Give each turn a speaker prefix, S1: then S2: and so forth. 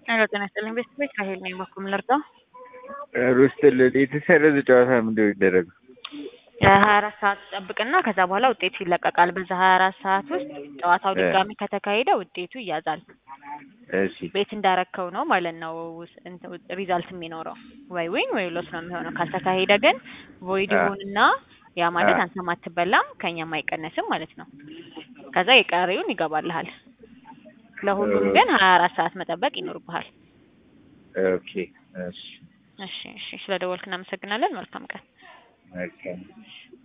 S1: ሄሎ ጤና ይስጥልኝ ቤተሰቦች ራሄል ነኝ። በኩል ልርዳው?
S2: ሩስትልን የተሰረዘ ጨዋታ ምንድን ነው የሚደረገው?
S1: ሀያ አራት ሰዓት ጠብቅና ከዛ በኋላ ውጤቱ ይለቀቃል። በዛ ሀያ አራት ሰዓት ውስጥ ጨዋታው ድጋሚ ከተካሄደ ውጤቱ ይያዛል።
S2: እሺ
S1: ቤት እንዳረከው ነው ማለት ነው ሪዛልት የሚኖረው ወይ ዊን ወይ ሎስ ነው የሚሆነው። ካልተካሄደ ግን ቮይድ
S2: አ-
S1: ይሁንና ያ ማለት
S2: አ-
S1: አንተም አትበላም ከኛም አይቀነስም ማለት ነው። ከዛ የቀሪውን ይገባልሃል። ለሁሉም ግን ሀያ አራት ሰዓት መጠበቅ ይኖርብሃል።
S2: ኦኬ እሺ
S1: እሺ እሺ፣ ስለደወልክ እናመሰግናለን። መልካም ቀን።
S2: መልካም